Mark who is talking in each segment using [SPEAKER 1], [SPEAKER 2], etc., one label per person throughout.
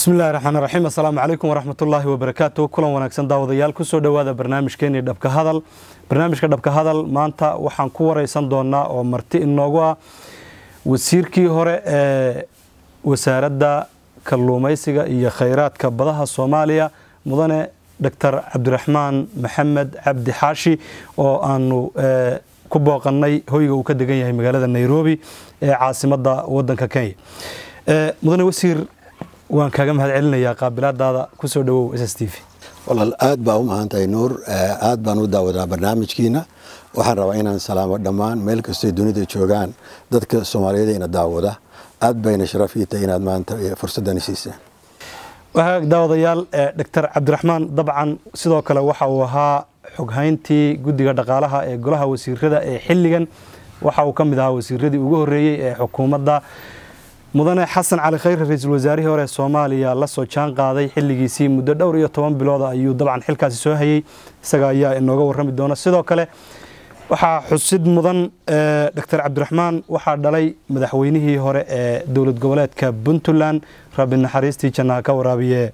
[SPEAKER 1] bismillahi raxmaan raxiim assalaamu calaykum waraxmatullaahi wabarakaatu kulan wanaagsan daawadayaal kusoo dhowaada barnaamijkeenii dhabka hadal barnaamijka dhabka hadal maanta waxaan ku wareysan doonaa oo marti inoogu ah wasiirkii hore ee wasaaradda kalluumaysiga iyo khayraadka badaha soomaaliya mudane doctor cabdiraxmaan maxamed cabdi xaashi oo aanu ku booqannay hoyga uu ka degan yahay magaalada nairobi ee caasimadda wadanka kenya mudane wasiir waan kaaga mahad celinayaa qaabilaadaada kusoo dhawow s s t v
[SPEAKER 2] walaal aad baa u mahantahay nuur aad baan u daawadaa barnaamijkiina waxaan rabaa inaan salaamo dhammaan meel kastoy dunida joogaan dadka soomaaliyeed ina daawada aad bayna sharaf ii tahay inaad maanta fursadani siiseen
[SPEAKER 1] waagaag daawadayaal doctor cabdiraxmaan dabcan sidoo kale waxa uu ahaa xoghayntii guddiga dhaqaalaha ee golaha wasiirada ee xilligan waxa uu ka mid ahaa wasiiradii ugu horreeyey ee xukuumadda mudane xasan cali khayre ra-iisul wasaarihii hore soomaaliya la soo jaan qaaday xilligiisii muddo dhowr iyo toban bilooda ayuu dabcan xilkaasi soo hayey isaga ayaa inooga warrami doona sidoo kale waxaa xusid mudan doctor cabdiraxmaan waxaa dhalay madaxweynihii hore ee dowlad goboleedka puntland rabbi naxariistii jannaha ka waraabiye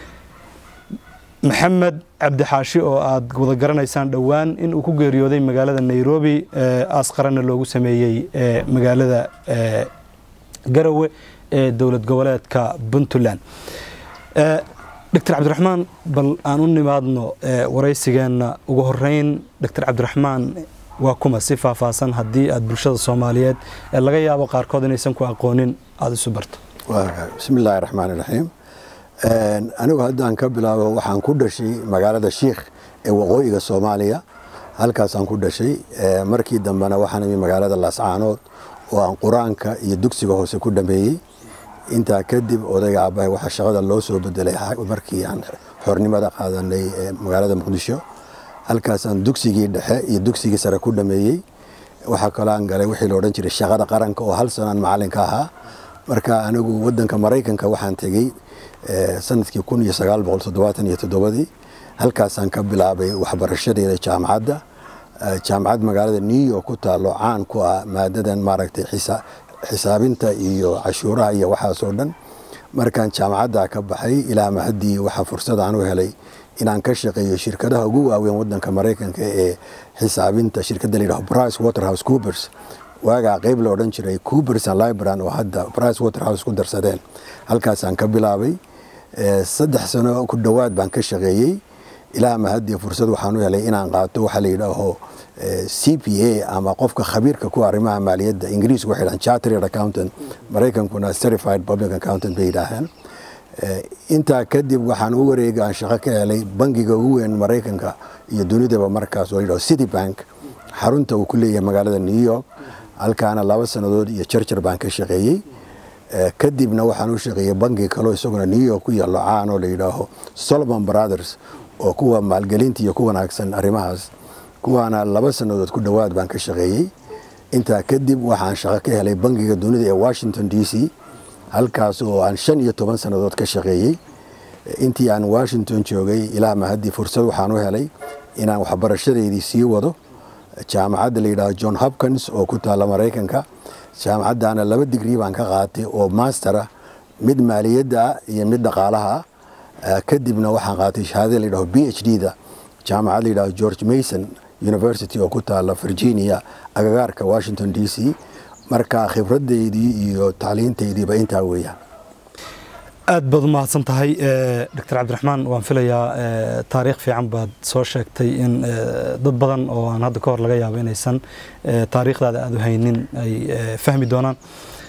[SPEAKER 1] maxamed cabdixaashi oo aad wada garanaysaan dhowaan in uu ku geeriyooday magaalada nairobi aasqarana loogu sameeyey magaalada garawe ee dowlad goboleedka puntland doctor cabdiraxmaan bal aan u nimaadno waraysigeenna ugu horeyn doctor cabdiraxmaan waa kuma si faahfaahsan haddii aad bulshada soomaaliyeed ee laga yaabo qaarkood inaysan ku aqoonin aada isu barto
[SPEAKER 2] bismi illaahi raxmaan iraxiim anigu haddaan ka bilaabo waxaan ku dhashay magaalada shiikh ee waqooyiga soomaaliya halkaasaan ku dhashay markii dambena waxaan imi magaalada laascaanood oo aan qur-aanka iyo dugsiga hoose ku dhameeyey intaa kadib odayga aabbahay waxaa shaqada loo soo bedelay markii aan xornimada qaadanay magaalada muqdisho halkaasaan dugsigii dhexe iyo dugsigii sare ku dhameeyey waxaa kaloo aan galay wixii la odhan jiray shaqada qaranka oo hal sanaan macalinka ahaa marka anigu wadanka maraykanka waxaan tegey sanadkii kun iyo sagaal boqol toddobaatan iyo toddobadii halkaasaan ka bilaabay waxbarashadeeda jaamacadda jaamacad magaalada new york ku taalo caan ku ah maadadan maaragtay xisaabinta iyo cashuuraha iyo waxaasoo dhan markaan jaamacadda ka baxay ilaa mahaddii waxaa fursad aan u helay inaan ka shaqeeyo shirkadaha ugu waaweyn wadanka maraykanka ee xisaabinta shirkadda layidhaho brice waterhouse coopers waagaa qeyb la odhan jiray coopers and libran oo hadda brice waterhouse ku darsadeen halkaasaan ka bilaabay saddex sano ku dhowaad baan ka shaqeeyey ilaa mahaddii fursad waxaan u helay inaan qaato waxaa la yidhaaho c p a ama qofka khabiirka ku arrimaha maaliyadda ingiriisku waxay dhahaan chartered accountant maraykankuna certified public accountant bay yidhaaheen intaa kadib waxaan u wareega aan shaqo ka helay bangiga ugu weyn maraykanka iyo dunidaba markaas oo la yidhaho city bank xarunta uu ku leeyahay magaalada new york halkaana laba sannadood iyo jarjar baan ka shaqeeyey kadibna waxaan u shaqeeyey bangi kaloo isaguna new york ku yaallo caan oo la yidhaaho solomon brothers oo kuwa maalgelinta iyo ku wanaagsan arrimahaas kuwaana laba sannadood ku dhowaad baan ka shaqeeyey intaa kadib waxaan shaqo ka helay bangiga dunida ee washington d c halkaas oo aan shan iyo toban sannadood ka shaqeeyey intii aan washington joogay ilaa mahaddii fursad waxaan u helay inaan waxbarashadeydii sii wado jaamacadda la yidhaaho john hopkins oo ku taalla maraykanka jaamacaddaana laba digrii baan ka qaatay oo mastera mid maaliyadda ah iyo mid dhaqaalaha ah kadibna waxaan qaatay shahaadada la yidhaho b h d da jaamacad la yidhaho george mason university oo ku taalla virginia agagaarka washington d c marka khibraddeydii iyo tacliintaydiiba intaa weeyaan
[SPEAKER 1] aad baad u mahadsan tahay doctor cabdiraxmaan waan filayaa taariikh fiican baad soo sheegtay in dad badan oo aan hadda ka hor laga yaabo inaysan taariikhdaada aada u haynin ay fahmi doonaan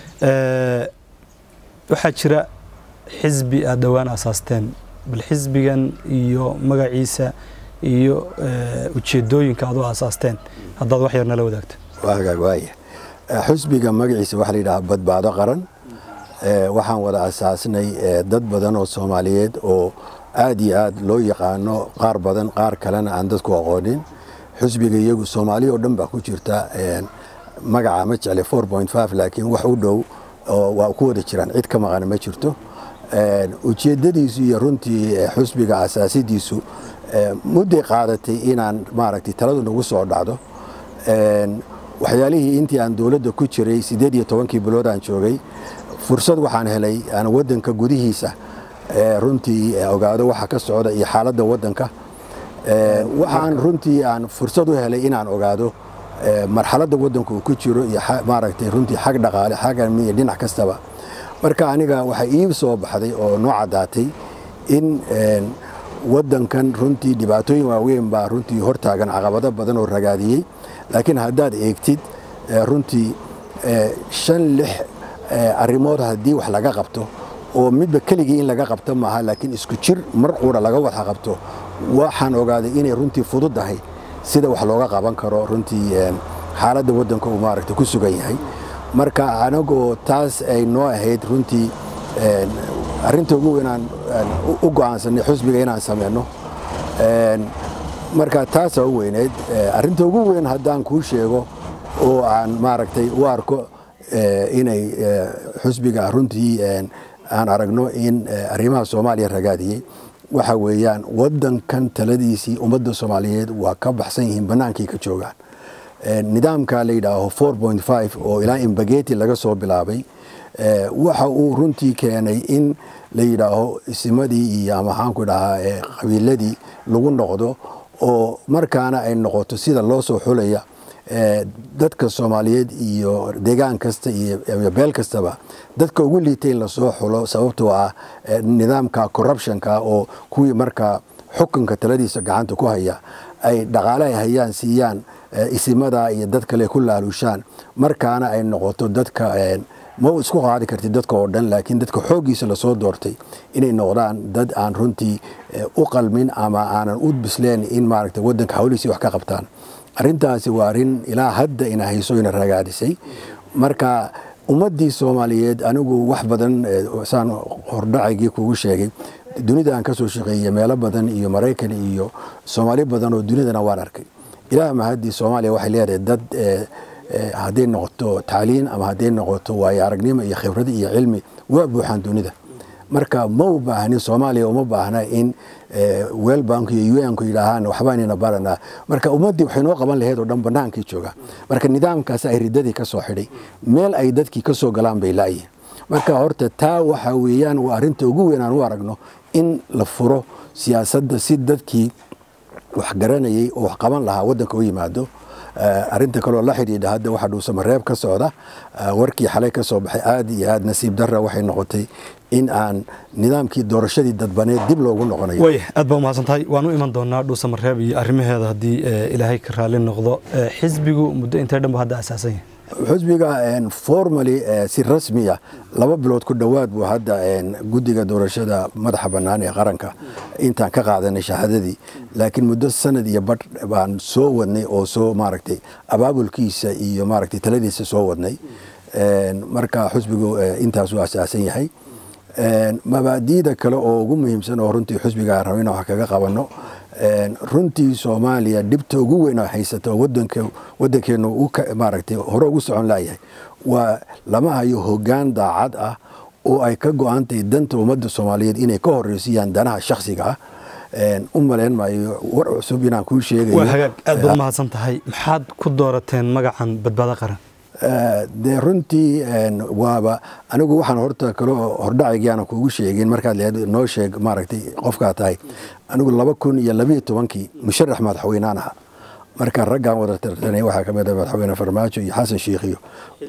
[SPEAKER 1] waxaa jira xisbi aad dhowaan asaasteen bal xisbigan iyo magaciisa iyo ujeedooyinka aad u asaasteen haddaad wax yar nala wadaagto
[SPEAKER 2] waagaag waaya xisbiga magaciisa waxaa la yidhaha badbaado qaran waxaan wada asaasnay dad badan oo soomaaliyeed oo aad iyo aad loo yaqaano qaar badan qaar kalena aan dadku aqoonin xusbiga iyagu soomaaliya oo dhan baa ku jirta magaca ma jecle four point five laakiin wax u dhow waa ku wada jiraan cid ka maqana ma jirto ujeeddadiisu iyo runtii xusbiga asaasidiisu mudday qaadatay inaan maaragtay taladu nagu soo dhacdo waxyaalihii intii aan dowladda ku jiray siddeed iyo tobankii bilood aan joogay fursad waxaan helay aan waddanka gudihiisa runtii ogaado waxa ka socda iyo xaaladda waddanka waxaan runtii aan fursad u helay inaan ogaado marxaladda waddanka uu ku jiro iyo maaragtay runtii xag dhaqaale xag amni iyo dhinac kastaba marka aniga waxaa ii soo baxday oo noo caddaatay in waddankan runtii dhibaatooyin waaweyn baa runtii hortaagan caqabado badan oo ragaadiyey laakiin haddaad eegtid runtii shan lix arrimood haddii wax laga qabto oo midba keligii in laga qabto maaha laakiin isku jir mar quura laga wada qabto waxaan ogaaday inay runtii fududahay sida wax looga qaban karo runtii xaaladda waddanka uu maaragta ku sugan yahay marka anagoo taas ay noo ahayd runtii arrinta ugu weyn aan u go'aansanay xusbiga inaan sameyno marka taasaa u weyneyd arrinta ugu weyn haddaan kuu sheego oo aan maaragtay u arko inay xusbiga runtii aan aragno in arrimaha soomaaliya ragaadiyey waxa weeyaan waddankan taladiisii ummadda soomaaliyeed waa ka baxsan yihiin bannaankay ka joogaan nidaamka la yidhaaho oo ilaa imbageti laga soo bilaabay waxa uu runtii keenay in la yidhaaho isimadii iyo maxaanku dhahaa qabiiladii lagu noqdo oo markaana ay noqoto sida loo soo xulaya dadka soomaaliyeed iyo deegaan kasta iyo beel kastaba dadka ugu liitay in lasoo xulo sababtoo ah nidaamka corruptionka oo kuwii markaa xukunka taladiisa gacanta ku haya ay dhaqaale ay hayaan siiyaan isimada iyo dad kale ku laalushaan markaana ay noqoto dadka ma isku qaadi kartid dadka oo dhan laakiin dadka xooggiisa lasoo doortay inay noqdaan dad aan runtii u qalmin ama aanan u bisleen in maaragta waddanka hawlihiisii wax ka qabtaan arrintaasi waa arrin ilaa hadda ina hayso ina ragaadisay marka ummaddii soomaaliyeed anigu wax badan saan hordhacaygii kugu sheegay dunida aan ka soo shaqeeyey meelo badan iyo maraykan iyo soomaali badan oo dunidana waan arkay ilaah mahaddii soomaaliya waxay leedahay dad hadday noqoto tacliin ama hadday noqoto waayo aragnimo iyo khibrad iyo cilmi waa buuxaan dunida marka ma u baahnin soomaaliya uma baahna in welbank iyo unku yidhaahaan waxbaanina baranaa marka ummaddii waxay noo qaban laheyd oo dhan bannaankii jooga marka nidaamkaas ay riddadii ka soo xidhay meel ay dadkii ka soo galaan bay laayihin marka horta taa waxa weeyaan waa arrinta ugu weyn aan u aragno in la furo siyaasadda si dadkii wax garanayay oo wax qaban lahaa waddanka u yimaado arinta kaloo la xidhiidha hadda waxaa dhuusamareeb ka socda warkii xalay ka soo baxay aad iyo aad nasiib darra waxay noqotay in aan nidaamkii doorashadii dadbaneed dib loogu noqonayo
[SPEAKER 1] way aad baa umahadsan tahay waan u iman doonaa dhuusamareeb iyo arrimaheeda haddii ilaahay ka raali noqdo xisbigu muddo intee dhan bu hadda asaasan yahay
[SPEAKER 2] xusbiga formally si rasmiya laba bilood ku dhowaad buu hadda guddiga doorashada madaxa bannaan ee qaranka intaan ka qaadanay shahaadadii laakiin muddo sanad iyo badh baan soo wadnay oo soo maaragtay abaabulkiisa iyo maaragtay taladiisa soo wadnay marka xusbigu intaasuu asaasan yahay mabaadiida kale oo ugu muhiimsan oo runtii xusbiga raba in wax kaga qabanno runtii soomaaliya dhibta ugu weyn oo haysata oo waddankeenu maaragtay hore ugu socon laayahay waa lama hayo hoggaan daacad ah oo ay ka go-aantahay danta ummadda soomaaliyeed inay ka horreysiyaan danaha shakhsiga ah u malayn maayo war cusub inaan kuu sheegayo
[SPEAKER 1] waa hagaag aad baad umahadsan tahay maxaad ku doorateen magacan badbaado qaran
[SPEAKER 2] dee runtii waaba anigu waxaan horta kale hordhacigii aanan kuugu sheegin markaad leed noo sheeg maaragtay qofkaa tahay anigu laba kun iyo labiyo tobankii musharax madaxweynaan ahaa marka raggaan wada tartanay waxaa ka mid ah madaxweyne farmaajo iyo xasan sheikh iyo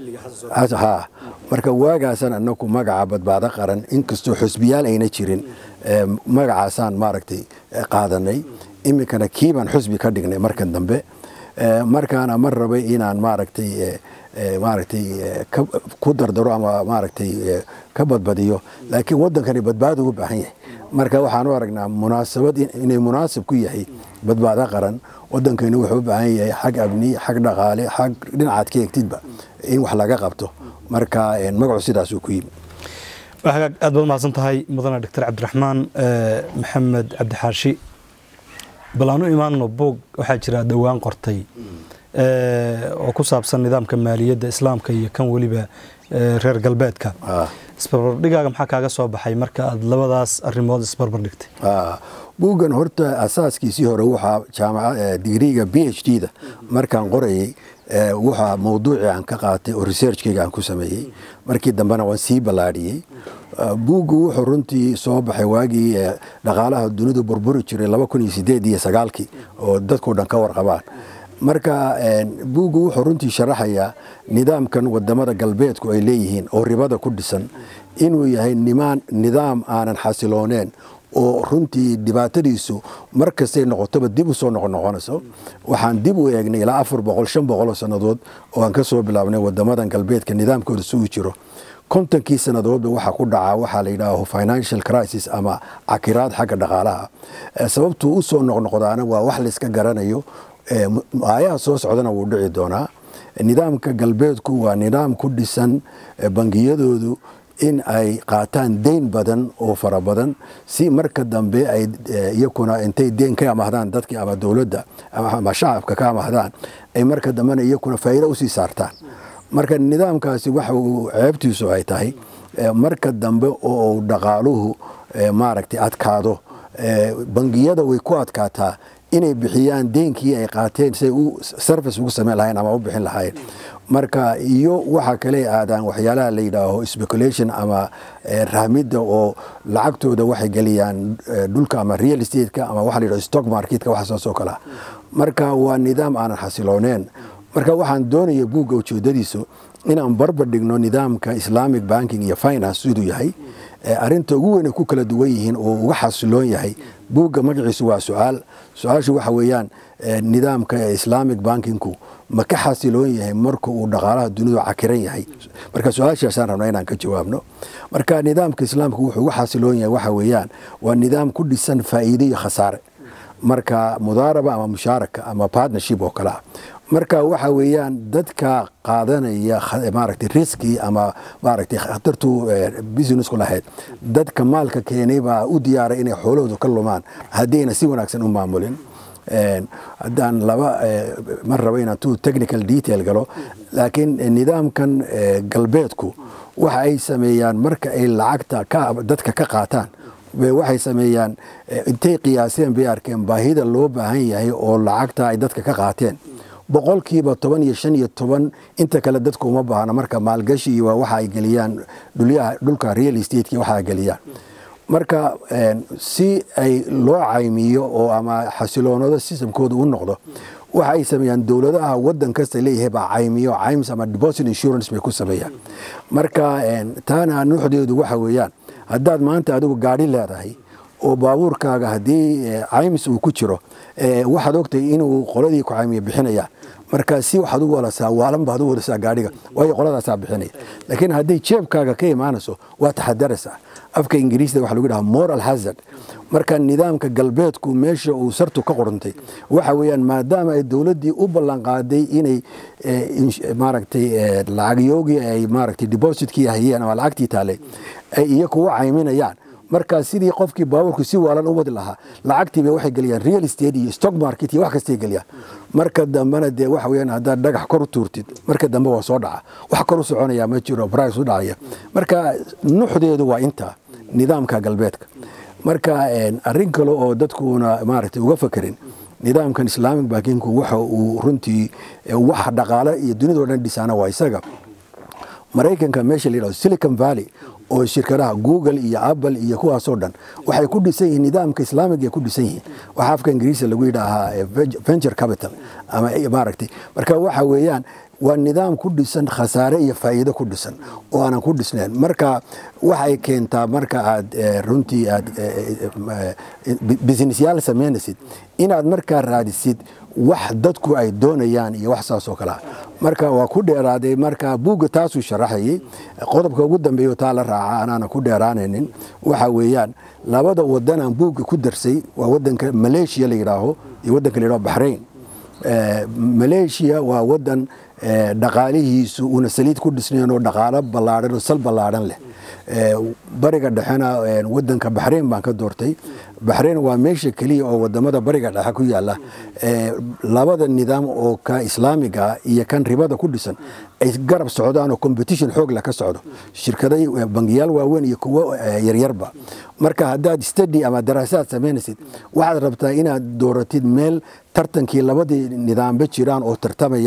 [SPEAKER 2] ha marka waagaasaan anaku magaca badbaado qaran inkastoo xusbiyaal ayna jirin magacaasaan maaragtay qaadanay iminkana kiibaan xusbi ka dhignay markan dambe markaana ma rabay inaan maaragtay maaragtay ku dardaro ama maaragtay ka badbadiyo laakiin waddankani badbaado u baahan yahay marka waxaan u aragnaa munaasabad inay munaasib ku yahay badbaado qaran waddankani wuxuu u baahan yahay xag abni xag dhaqaale xag dhinacaad ka egtidba in wax laga qabto marka magacu sidaasuu ku yimi
[SPEAKER 1] hagaag aad baad umahadsan tahay mudane doctor cabdiraxmaan maxamed cabdixaashi bal aan u imaanno boog waxaa jira dhowaan qortay oo ku saabsan nidaamka maaliyadda islaamka iyo kan weliba reer galbeedka isbarbardhigaaga maxaa kaaga soo baxay marka aad labadaas arimood isbarbardhigtay
[SPEAKER 2] buuggan horta asaaskiisii hore waxaa jaamaca digriga b h d da markaan qorayay waxaa mawduucii aan ka qaatay oo researchkayga aan ku sameeyey markii dambena waan sii ballaadhiyey buuggu wuxuu runtii soo baxay waagii dhaqaalaha dunidu burburi jiray laba kun iyo sideed iyo sagaalkii oo dadkao dhan ka warqabaan marka buuggu wuxuu runtii sharaxayaa nidaamkan wadamada galbeedku ay leeyihiin oo ribada ku dhisan inuu yahay nimaan nidaam aanan xasilooneen oo runtii dhibaatadiisu mar kastay noqotoba dib u soo noqonoqonayso waxaan dib u eegnay ilaa afar boqol shan boqol oo sannadood oo aan ka soo bilaabnay wadamadan galbeedka nidaamkooda si uu jiro kontonkii sannadoodba waxaa ku dhacaa waxaa la yidhaaho financial crisis ama cakiraad xagga dhaqaalaha sababtuu u soo noqnoqdaana waa wax layska garanayo aayaha soo socdana wuu dhici doonaa nidaamka galbeedku waa nidaam ku dhisan bangiyadoodu in ay qaataan deyn badan oo fara badan si marka dambe ay iyakuna intay deyn ka amahdaan dadkii ama dowladda ama shacabka ka amahdaan ay marka dambena iyakuna faa'iido usii saartaan marka nidaamkaasi waxa uu ceebtiisu ay tahay marka dambe oo uu dhaqaaluhu maaragtay adkaado bangiyada way ku adkaataa inay bixiyaan deenkii ay qaateen siay u service ugu samayn lahayn ama u bixin lahayn marka iyo waxa kale aadaan waxyaalaha la yidhaaho speculation ama rahmidda oo lacagtooda waxay geliyaan dhulka ama real estate-ka ama waxa la yidhaho stock marketka waxasaas oo kale marka waa nidaam aanan xasilooneen marka waxaan doonaya buugga ujeedadiisu inaan barbar dhigno nidaamka islamic banking iyo finance siduu yahay arinta ugu weyn ay ku kala duwan yihiin oo uga xasiloon yahay buugga magaciisu waa su-aal su-aashu waxa weeyaan nidaamka islamic bankingku ma ka xasiloon yahay marka uu dhaqaalaha dunidu cakiran yahay marka su-aashaasaan rabna inaan ka jawaabno marka nidaamka islaamku wuxuu uga xasiloon yahay waxa weeyaan waa nidaam ku dhisan faa'iido iyo khasaare marka mudaaraba ama mushaaraka ama partnership oo kalea marka waxa weeyaan dadka qaadanaya maaragtay riski ama maaragtay khatartu businessku lahayd dadka maalka keenay baa u diyaaray inay xoolahoodu ka lumaan haddayna si wanaagsan u maamulin haddaan laba ma rabo inaan tu technical detail galo laakiin nidaamkan galbeedku waxa ay sameeyaan marka ay lacagta dadka ka qaataan waxay sameeyaan intay qiyaaseen bay arkeen baahida loo baahan yahay oo lacagta ay dadka ka qaateen boqolkiiba toban iyo shan iyo toban inta kale dadku uma baahna marka maalgashi iyo waxa ay geliyaan dhulka real estate waxa ay geliyaan marka si ay loo caymiyo oo ama xasiloonado systemkooda u noqdo waxa ay sameeyaan dowladaha wadan kasta leeyahay baa caymiyo cayms ama deposit insurance bay ku sameeyaan marka taana nuuxdeedu waxa weeyaan haddaad maanta adigu gaadhi leedahay oo baabuurkaaga haddii caymis uu ku jiro waxaad ogtahay inuu qoladii ku caymiya bixinayaan marka si waxaad u walasaa waalan baad u walasaa gaadhiga waayo qoladaasaa bixinaya laakiin hadday jeebkaaga ka imaanayso waa taxadaraysaa afka ingiriisda waxa lagu dhaha moral hazard marka nidaamka galbeedku meesha uu sartu ka qorantay waxa weeyaan maadaama ay dowladdii u ballanqaaday inay maaragtay lacagyoogii ay maaragtay depositkii hayeen ama lacagtii taalay ay iyaku u cayminayaan markaa sidii qofkii baabuurku si waalan u wadi lahaa lacagtiiba waxay geliyaan real estate iyo stock market iyo wax kastay geliyaan marka dambena dee waxa weeyaan haddaad dhagax kor u tuurtid marka dambe waa soo dhaca wax kor u soconaya ma jiro price u dhacaya marka nuxdeedu waa intaa nidaamka galbeedka marka arrin kale oo dadkuuna maaragtay uga fakerin nidaamkan islamic bankinku waxa uu runtii wax dhaqaale iyo dunidao dhan dhisaana waa isaga maraykanka meesha la yidhahdo silicon valley oo shirkadaha google iyo apple iyo kuwaasoo dhan waxay ku dhisan yihiin nidaamka islaamiga ay ku dhisan yihiin waxaa afka ingiriisa lagu yidhaahaa venture capital ama maaragtay marka waxa weeyaan waa nidaam ku dhisan khasaare iyo faa'iido ku dhisan oo aanan ku dhisnayn marka waxay keentaa marka aad runtii aad businessyaal samaynaysid inaad markaa raadisid wax dadku ay doonayaan iyo wax saas oo kalea marka waa ku dheeraaday marka buugga taasuu sharaxayay qodobka ugu dambeeyo taa la raaca anaana ku dheeraanaynin waxa weeyaan labada wadanaan buugga ku darsay waa wadanka maleeshiya la yidhaaho iyo wadanka la yidhaho baxrain maleeshiya waa wadan dhaqaalihiisu una saliid ku dhisnayn oo dhaqaalo ballaadhan oo sal ballaadhan leh bariga dhexena wadanka baxrain baan ka doortay baxrain waa meesha keliya oo wadamada bariga dhexe ku yaala labada nidaam oo ka islaamiga iyo kan ribada ku dhisan ay garab socdaan oo competition xoog leh ka socdo shirkada bangiyaal waaweyn iyo kuwo yaryarba marka haddaad study ama daraasaad samaynaysid waxaad rabtaa inaad dooratid meel tartankii labadii nidaamba jiraan oo tartamayaan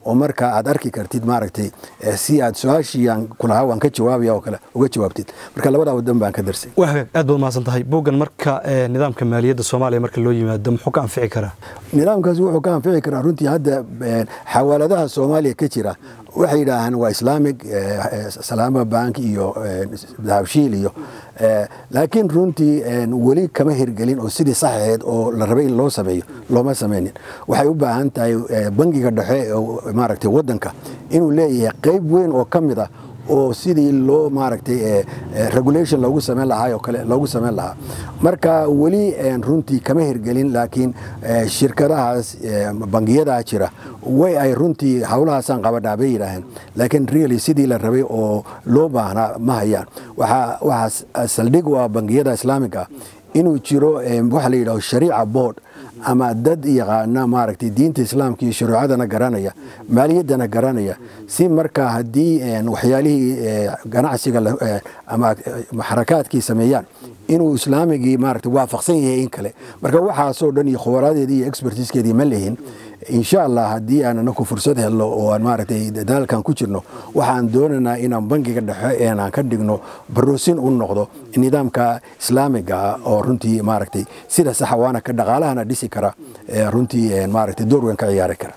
[SPEAKER 2] oo marka aad arki kartid maaragtay si aad su-aashii aan kulahaa waan ka jawaabaya oo kale uga jawaabtid marka labadaa wadan baan ka darsay
[SPEAKER 1] waa hagaag aad baad mahadsan tahay buuggan marka nidaamka maaliyadda soomaaliya marka loo yimaado muxuu ka anfici karaa
[SPEAKER 2] nidaamkaasi wuxuu ka anfici karaa runtii hadda xawaaladaha soomaaliya ka jira waxay yidhaahaan waa islaamic salaama bank iyo dahabshiil iyo laakiin runtii weli kama hirgelin oo sidii sax ahayd oo la rabay in loo sameeyo looma sameynin waxay u baahan tahay bangiga dhexe maaragtay wadanka inuu leeyahay qeyb weyn oo ka mid ah oo sidii loo maaragtay regulation loogu sameyn lahaa oo kale loogu sameyn lahaa marka weli runtii kama hirgelin laakiin shirkadahaas bangiyadaha jira way ay runtii howlahaasaan qabadhaa bay yidhaaheen laakiin really sidii la rabay oo loo baahnaa ma hayaan waxaa saldhig u ah bangiyada islaamiga inuu jiro waxa la yidhaho shariica board ama dad yaqaana maaragtay diinta islaamka iyo shuruucadana garanaya maaliyaddana garanaya si markaa haddii waxyaalihii ganacsiga ama xarakaadkii sameeyaan inuu islaamigii maaragtay waafaqsan yahay in kale marka waxaasoo dhan iyo khubaraadeedii iyo expertiskeedii ma lihin insha allah haddii aan anaku fursad helno oo aan maaragtay dadaalkan ku jirno waxaan doonaynaa inaan bangiga dhexe aan ka dhigno baroosin u noqdo nidaamka islaamiga ah oo runtii maaragtay sida saxa waana ka dhaqaalahana dhisi kara runtii maaragtay door weyn ka ciyaari kara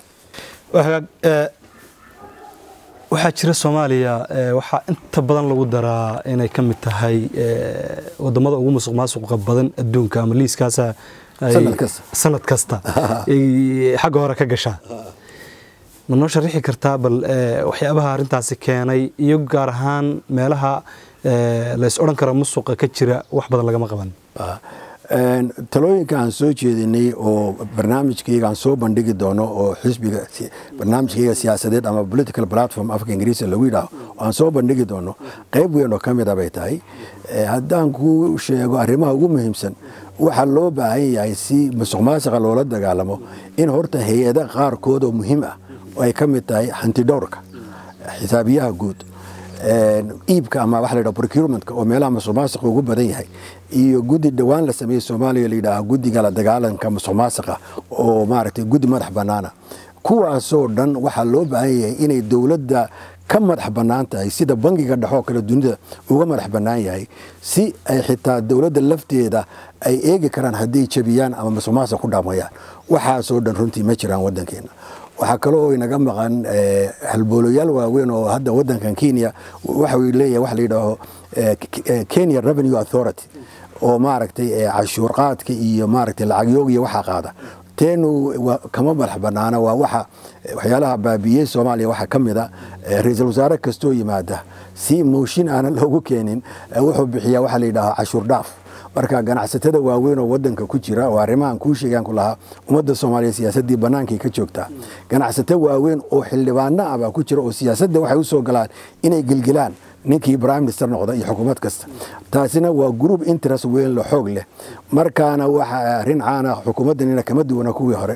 [SPEAKER 1] waxaa jira soomaaliya waxaa inta badan lagu daraa inay ka mid tahay wadamada ugu musuq maasuqa badan adduunka ama liiskaasa sanad kasta xagga hore ka gashaa ma noo sharixi kartaa bal waxyaabaha arrintaasi keenay iyo gaar ahaan meelaha lays odhan karo musuqa ka jira wax badan lagama qaban
[SPEAKER 2] talooyinka aan soo jeedinay oo barnaamijkayga aan soo bandhigi doono oo xisbiga barnaamijkayga siyaasadeed ama political platform afka ingiriisa lagu yidhaaho aan soo bandhigi doono qayb weyn oo ka mid a bay tahay haddaan ku sheego arrimaha ugu muhiimsan waxaa loo baahan yahay si musuq maasiqa loola dagaalamo in horta hay-ada qaarkood oo muhiim ah oo ay ka mid tahay hantidhowrka xisaabiyaha guud iibka ama waxa la yidhaha procurementka oo meelaha musuq maasiqa ugu badan yahay iyo guddi dhowaan la sameeyey soomaaliya la yidhaaha guddiga la dagaalanka musuq maasiqa oo maaragtay guddi madax bannaana kuwaasoo dhan waxaa loo baahan yahay inay dowladda ka madax bannaan tahay sida bangiga dhexoo kale dunida uga madax bannaan yahay si ay xitaa dowladda lafteeda ay eegi karaan hadday jabiyaan ama musuq maasiq ku dhaamayaan waxaasoo dhan runtii ma jiraan waddankeena waxaa kaloo inaga maqan halbooloyaal waaweyn oo hadda wadankan kenya waxa leeyahay waxa la yidhaaho kenya revenue authority oo maaragtay cashuur qaadka iyo maaragtay lacagyoog iyo waxaa qaada teenu kama madax banaana waa waxa waxyaalaha baabiyey soomaaliya waxaa ka mid a ra-iisul wasaare kastoo yimaada si mooshin aanan loogu keenin wuxuu bixiyaa waxa la yidhaaho cashuur dhaaf marka ganacsatada waaweyn oo wadanka ku jira oo arrimahan kuu sheegaan ku lahaa ummadda soomaaliya siyaasaddii bannaankay ka joogtaa ganacsato waaweyn oo xildhibaano ah baa ku jira oo siyaasadda waxay u soo galaan inay gelgelaan ninkii prime minister noqda iyo xukuumad kasta taasina waa group interest weyn la xoog leh markaana waxa arrin caana xukuumaddanina kama duwana kuwii hore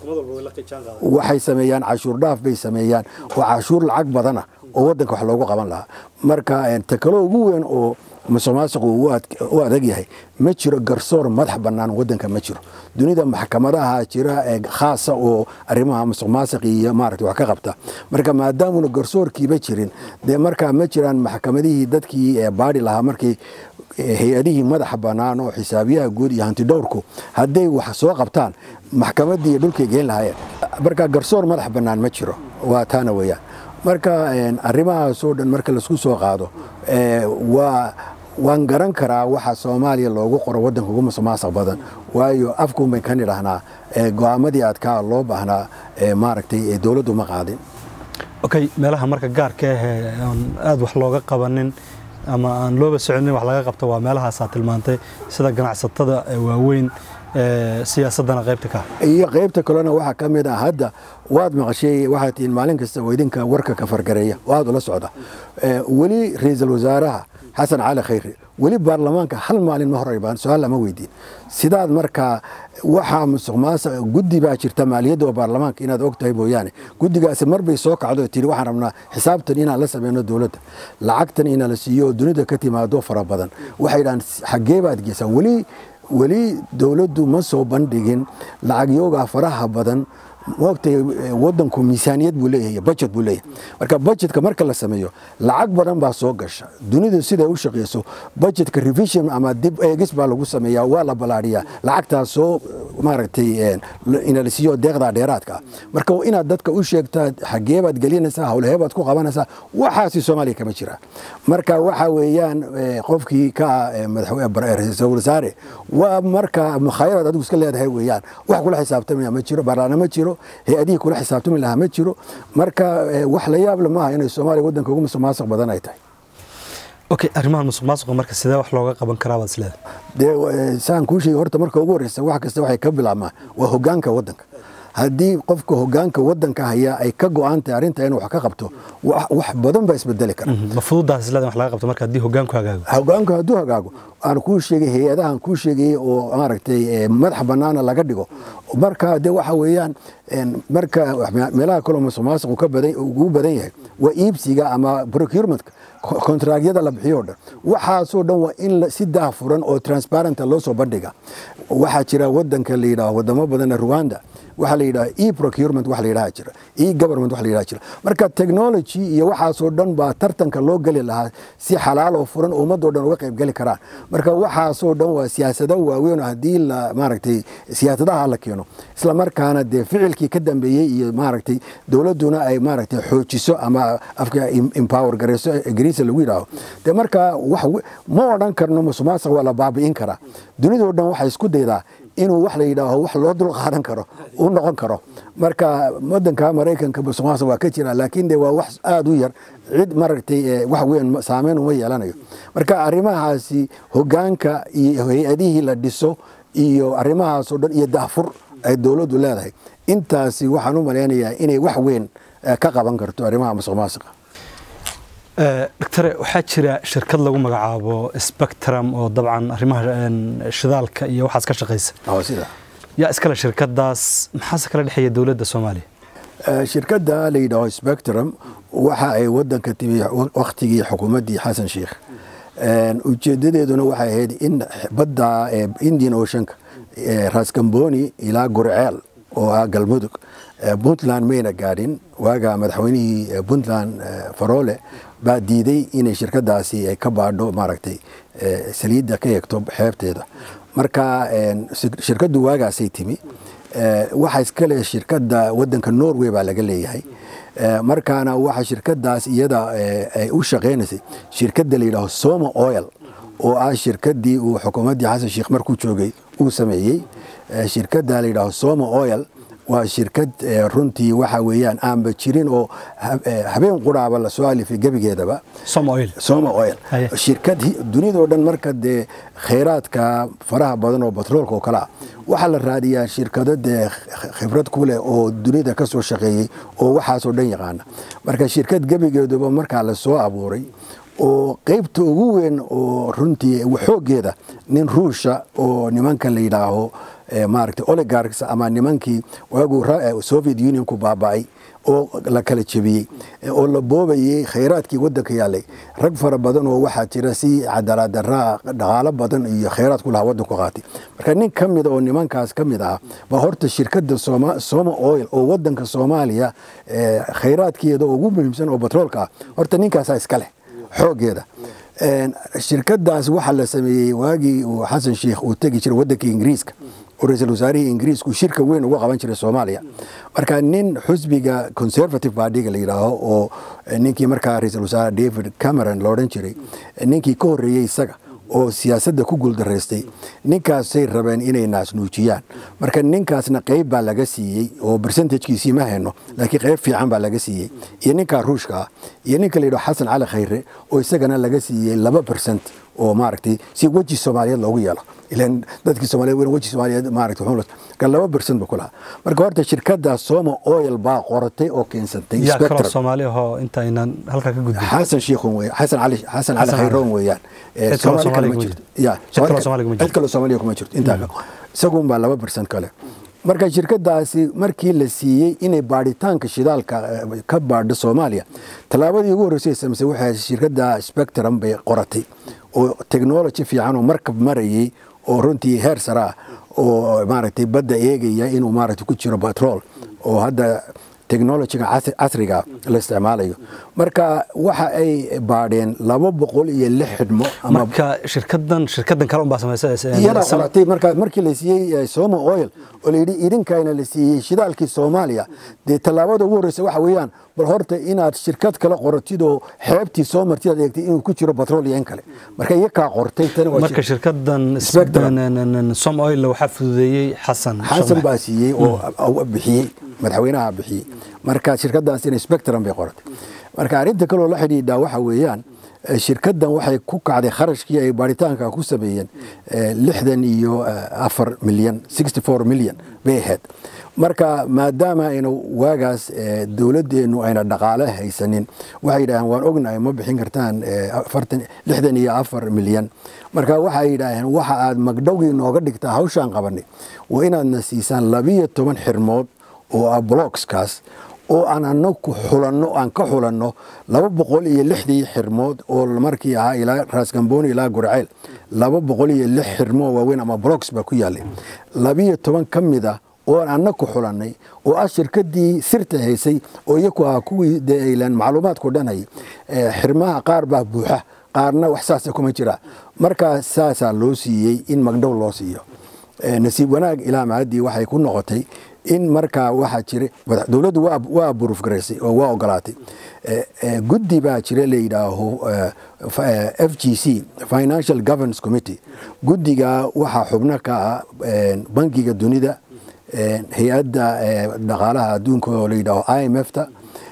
[SPEAKER 2] waxay sameeyaan cashuur dhaaf bay sameeyaan oo cashuur lacag badana oo wadanka wax loogu qaban lahaa marka takalo ugu weyn oo musuq maasuqu u adag yahay ma jiro garsoor madax bannaan wadanka ma jiro dunida maxkamadaha jira ee khaasa oo arrimaha musuq maasiq iyo maaragtay wax ka qabta marka maadaamuna garsoorkiiba jirin dee markaa ma jiraan maxkamadihii dadkii baadhi lahaa markii hay-adihii madaxa bannaan oo xisaabiyaha guud iyo hantidhowrku hadday wax soo qabtaan maxkamaddii iyo dhulkay geen lahaayeen marka garsoor madax bannaan ma jiro waa taana weeyaan marka arrimahaasoo dhan marka laisku soo qaado waa waan garan karaa waxa soomaaliya loogu qoro wadanka ugu musuqmaasuq badan waayo afkuun bayn ka nidhahnaa go-aamadii adkaa loo baahnaa maaragtay dowladdu ma qaadin
[SPEAKER 1] okay meelaha marka gaarka ahee aan aada wax looga qabanin ama aan looba soconin wax laga qabto waa meelahaasaa tilmaantay sida ganacsatada waaweyn siyaasadana qaybta ka
[SPEAKER 2] iyo qaybta kalena waxaa ka mid ah hadda waad maqashay waxaa tihiin maalin kasta oo idinka warka ka fargareeya oo aada ula socda weli ra-iisul wasaaraha xasan cali khayre weli baarlamaanka hal maalin ma horey su-aal lama weydiin sidaad markaa waxaa musuq maasuq guddi baa jirta maaliyadda oo baarlamaanka inaad og tahay mooyaane guddigaasi marbay soo kacdo tiri waxaan rabnaa xisaabtan inaan la sameyno dowladda lacagtan inaan la siiyo oo dunida ka timaado fara badan waxay dhahaan xaggee baad geysaan weli weli dowladdu ma soo bandhigin lacagyoogaa faraha badan moogtay wadanku miisaaniyad buu leeyahay budget buu leeyahay marka budgetka marka la sameeyo lacag badan baa soo gasha dunidu siday u shaqeyso budgetka revision ama dib eegis baa lagu sameeyaa waa la balaadhiyaa lacagtaas soo maaragtay ina la siiyo deeqda dheeraadka ah marka inaad dadka u sheegtaa xagee baad gelinaysaa howlahee baad ku qabanaysaa waxaasi soomaaliya kama jira marka waxa weeyaan qofkii ka ah madaxweyne ra-iisul wasaare waa marka mukhaayaraad adigu iska leedahay weeyaan wax kula xisaabtamaya ma jiro baarlaana ma jiro hay-adihii kula xisaabtami lahaa ma jiro marka wax la yaable maaha inay soomaaliya waddanka ugu musuqmaasuq badan ay tahay
[SPEAKER 1] okay arrimahan musuq maasuqa marka sidee wax looga qaban karaa baad isleedahay
[SPEAKER 2] dee saan kuu sheegay horta marka ugu horreysa wax kasta waxay ka bilaabmaan waa hoggaanka waddanka haddii qofka hoggaanka waddanka hayaa ay ka go-aan tahay arrinta inuu wax ka qabto wax badan baa isbedeli kara
[SPEAKER 1] ma fududaas isleedahay wax laga qabto marka haddii hoggaanku hagaago
[SPEAKER 2] hoggaanku hadduu hagaago aan kuu sheegay hay-adahan kuu sheegayey oo maaragtay madax bannaana laga dhigo marka de waxa weeyaan marka meelaha kaloo musuqmaasuqu ka badan ugu badan yahay waa iibsiga ama procurementka kontraagyada la bixiyo o dhan waxaasoo dhan waa in si daahfuran oo transparenta loo soo bandhiga waxaa jira wadanka la yidhaho wadamo badan rwanda waxaa la yidhaha e procurement wax la yidhaha jira e government wax la yidhaha jira marka technology iyo waxaasoo dhan baa tartanka loo geli lahaa si xalaal oo furan oo ummadoo dhan uga qayb geli karaan marka waxaasoo dhan waa siyaasado waaweyn oo haddii la maaragtay siyaasadaha la keeno isla markaana dee ficilkii ka dambeeyey iyo maaragtay dowladduna ay maaragtay xoojiso ama afka empower gareyso ingiriisa lagu yidhaaho dee marka wax ma odhan karno musuqmaasuq waa la baabi'in karaa dunidoo dhan waxay isku daydaa inuu wax la yidhaaho wax loo dul qaadan karo u noqon karo marka wadanka maraykanka musuqmaasuq waa ka jira laakiin de waa wax aada u yar cid maaragtay wax weyn saameyn uma yeelanayo marka arrimahaasi hoggaanka iyo hay-adihii la dhiso iyo arrimahaasoo dhan iyo daafur ay dowladdu leedahay intaasi waxaan u malaynayaa inay wax weyn ka qaban karto arrimaha musuqmaasuqa
[SPEAKER 1] doctore waxaa jira shirkad lagu magacaabo spectrum oo dabcan arrimaha shidaalka iyo waxaas ka shaqaysa
[SPEAKER 2] sida
[SPEAKER 1] yaa iskale shirkadaas maxaase kala dhexeeya dowladda soomaaliya
[SPEAKER 2] shirkadda la yidhaaho spectrum waxa ay wadanka timi wakhtigii xukuumaddii xasan sheikh ujeedadeeduna waxay ahayd in badda indian oceanka raskamboni ilaa gurceel oo ah galmudug puntland mayna gaadhin waaga madaxweynihii puntland faroole baa diiday inay shirkadaasi ay ka baadho maaragtay saliidda ka eegto xeebteeda marka shirkaddu waagaasay timi waxa iskale shirkadda wadanka norway baa laga leeyahay markaana waxa shirkadaas iyada ay u shaqaynaysay shirkadda la yidhaaho soma oil oo ah shirkaddii uu xukuumaddii xasan sheikh markuu joogay uu sameeyey shirkadda la yidhaaho soma oil waa shirkad runtii waxa weeyaan aanba jirin oo habeen quraaba lasoo alifay gebigeedaba soma oil shirkad dunidao dhan marka dee khayraadka faraha badan oo batroolka oo kale ah waxaa la raadiyaa shirkado dee khibrad ku leh oo dunida ka soo shaqeeyey oo waxaasoo dhan yaqaana marka shirkad gebigeeduba markaa lasoo abuuray oo qeybta ugu weyn oo runtii xooggeeda nin ruusha oo nimanka la yidhaaho maaragtay oligarchs ama nimankii waaguu soviet unionku baaba'ay oo la kala jebiyey oo la boobayey khayraadkii waddanka yaallay rag fara badan oo waxaa jira si cadaaladaraa dhaqaalo badan iyo khayraad ku lahaa waddanku qaatay marka nin ka mida oo nimankaas ka mid ah baa horta shirkadda soma oil oo waddanka soomaaliya khayraadkeeda ugu muhiimsan oo batroolka ah horta ninkaasaa iska leh xooggeeda shirkadaas waxaa la sameeyey waagii uu xasan sheikh uu tegi jiray waddanka ingiriiska oo ra-iisul wasaarihii ingiriisku shirka weyn uga qaban jiray soomaaliya marka nin xusbiga conservative partyga la yidhaaho oo ninkii markaa ra-iisul wasaare david cameron la odhan jiray ninkii ka horreeyey isaga oo siyaasadda ku guuldaraystay ninkaasay rabeen inay naasnuujiyaan marka ninkaasna qayb baa laga siiyey oo bercentagekiisii ma hayno laakiin qayb fiican baa laga siiyey iyo ninkaa ruushka ah iyo ninka la yidhaho xasan cali khayre oo isagana laga siiyey laba bercent oo maaragtay si weji soomaaliyeed loogu yeelo ilan dadkii soomaliyeed weyn weji soomaaliyeed maaragtay wuxuu ka laba bercent ba ku lahaa marka horta shirkadda soma oil baa qoratay oo keensatay
[SPEAKER 1] yaa kaloo soomaali ahoo inta aynan halkaa ka gudbin
[SPEAKER 2] xasan shiikhun wey xasan cali xasan cali khayroon weeyaan
[SPEAKER 1] Cid kaloo Soomaaliga ma jirto.
[SPEAKER 2] ya
[SPEAKER 1] Cid kaloo Soomaaliga ma jirto.
[SPEAKER 2] cid kaloo soomaaliga kuma jirto intaa isagun baa laba bercent kale marka shirkadaasi markii la siiyey inay baadhitaanka shidaalka eh, ka baadho soomaaliya tallaabadii ugu horreysay ay samaysay waxay ahayd shirkadda spectrum bay qoratay oo technology fiican oo markab marayay oo runtii heer sare ah oo maaragtay badda eegaya inuu maaragtay ku jiro batrool oo hadda technologiga casriga la isticmaalayo marka waxa ay baadheen laba boqol iyo lix xidhmo
[SPEAKER 1] marka shirkadan shirkadan kale unbaa
[SPEAKER 2] iyada qoratay marka markii la siiyey somo oil oo la yidhi idinkayna la siiyey shidaalkii soomaaliya dee tallaabada ugu horreysa waxa weeyaan bal horta inaad shirkad kale qoratid oo xeebtii soo martid aad eegtay inuu ku jiro batrool iyo in kale marka iyo kaa qortay
[SPEAKER 1] marka shirkadan som oil waxaa fududeeyey xasan
[SPEAKER 2] xasan baa siiyey oo bixiyey madaxweynaha bixiyey marka shirkadaasina spectrum bay qoratay marka arrinta kaloo la xidhiidhaa waxa weeyaan shirkadan waxay ku kacday kharashkii ay baaritaanka ku sameeyeen lixdan iyo afar milyan sixty four milyan bay ahayd marka maadaama aynu waagaas dowladdeenu ayna dhaqaale haysanin waxay yidhaaheen waan ognahay ma bixin kartaan lixdan iyo afar milyan marka waxay yidhaaheen waxa aad magdhowgii nooga dhigtaa hawshaan qabanay waa inaadna siisaan labiyo toban xirmood oo ah blockskaas oo aan anaku xulanno aan ka xulanno laba boqol iyo lixdii xirmood oo markii ahaa ilaa raasgamboni ilaa gurceel laba boqol iyo lix xirmoo waaweyn ama blocks baa ku yaallay labiyo toban ka mid ah oo aan anaku xulannay oo ah shirkadii sirta haysay oo iyaku ahaa kuwii dee aylan macluumaadku dhan hayay xirmaha qaar baa buuxa qaarna wax saasa kuma jira markaa saasaa loo siiyey in magdhow loo siiyo nasiib wanaag ilaa maadii waxay ku noqotay in markaa waxaa jira dowladdu waa burufgaraysay oo waa ogolaatay guddi baa jira la yidhaaho f g c financial governance committee guddiga waxaa xubno ka ah bankiga dunida hay-adda dhaqaalaha adduunka oo la yidhaaho i m f ta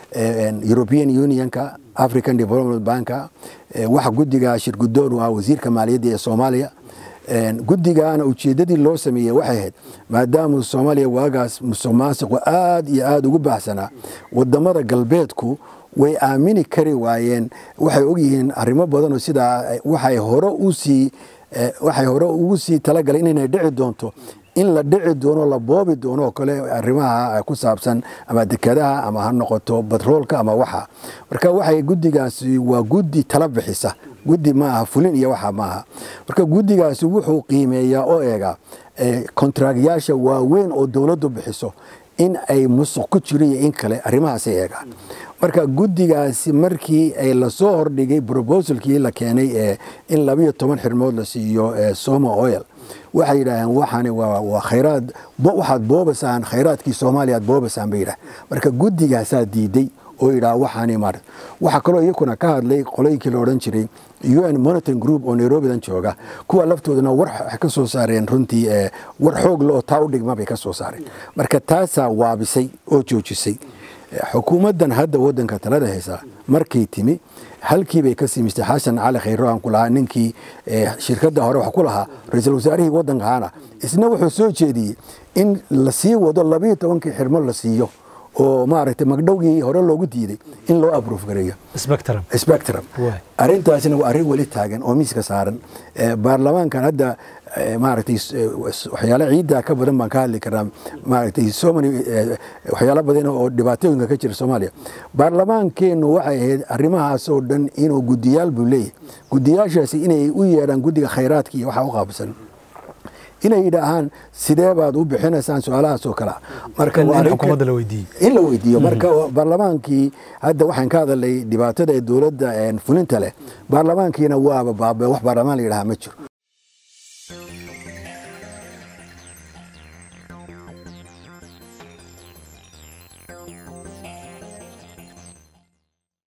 [SPEAKER 2] european unionka african development banka waxa guddiga shirgudoon u ah wasiirka maaliyadda ee soomaaliya guddigaana ujeeddadii loo sameeyey waxay ahayd maadaama soomaaliya waagaas musuq maasiqu aad iyo aada ugu baahsanaa wadamada galbeedku way aamini kari waayeen waxay ogyihiin arrimo badanoo sidaa waxay hore usii waxay hore ugu sii talagaleen inay dhici doonto in la dhici doono la boobi doono oo kale arrimaha ku saabsan ama dekadaha ama ha noqoto batroolka ama waxa marka waxay guddigaasi waa guddi tala bixisa guddi ma aha fulin iyo waxa maaha marka guddigaasi wuxuu qiimeeyaa oo eega kontraagyaasha waaweyn oo dowladdu bixiso in ay musuq ku jiro iyo in kale arrimahaasay eegaan marka guddigaasi markii ay lasoo hordhigay brobosalkii la keenay ee in labayo toban xirmood la siiyo somo oil waxay yidhaaheen waxani waa khayraad waxaad boobasaan khayraadkii soomaaliya aad boobasaan bay yidhaah marka guddigaasaa diiday oo yidhaah waxaani mar waxaa kaloo iyakuna ka hadlay qoloyinkii la odhan jiray un monitoring group oo nairobidan jooga kuwa laftoodana war waxay ka soo saareen runtii war xoog le oo taa u dhigma bay ka soo saareen marka taasaa waabisay oo joojisay xukuumaddan hadda wadanka talada haysa markay timi halkiibay ka simistay xasan cali khayro aan ku lahaa ninkii shirkadda hore wax ku lahaa ra-iisul wasaarihii waddankaana isna wuxuu soo jeediyey in la sii wado labayo tobankii xirmo la siiyo oo maaragtay magdhowgii hore loogu diiday in loo abruuf gareeyo spectrum arrintaasina waa arrin weli taagan oo miiska saaran baarlamaankan hadda maaragtay waxyaalo ciiddaa ka badan baan ka hadli karnaa maaragtay so many waxyaalo badan oo dhibaatooyinka ka jira soomaaliya baarlamaankeennu waxay ahayd arrimahaas oo dhan inuu guddiyaal buu leeyahay guddiyaashaasi inay u yeedhaan guddiga khayraadka iyo waxaa u qaabsan inay yidhaahaan sidee baad u bixinaysaan su-aalahaas oo kale marka in la weydiiyo marka baarlamaankii hadda waxaan ka hadalnay dhibaatada ee dowladda fulinta leh baarlamaankiina waaba baabe wax baarlamaan la yidhaha ma jiro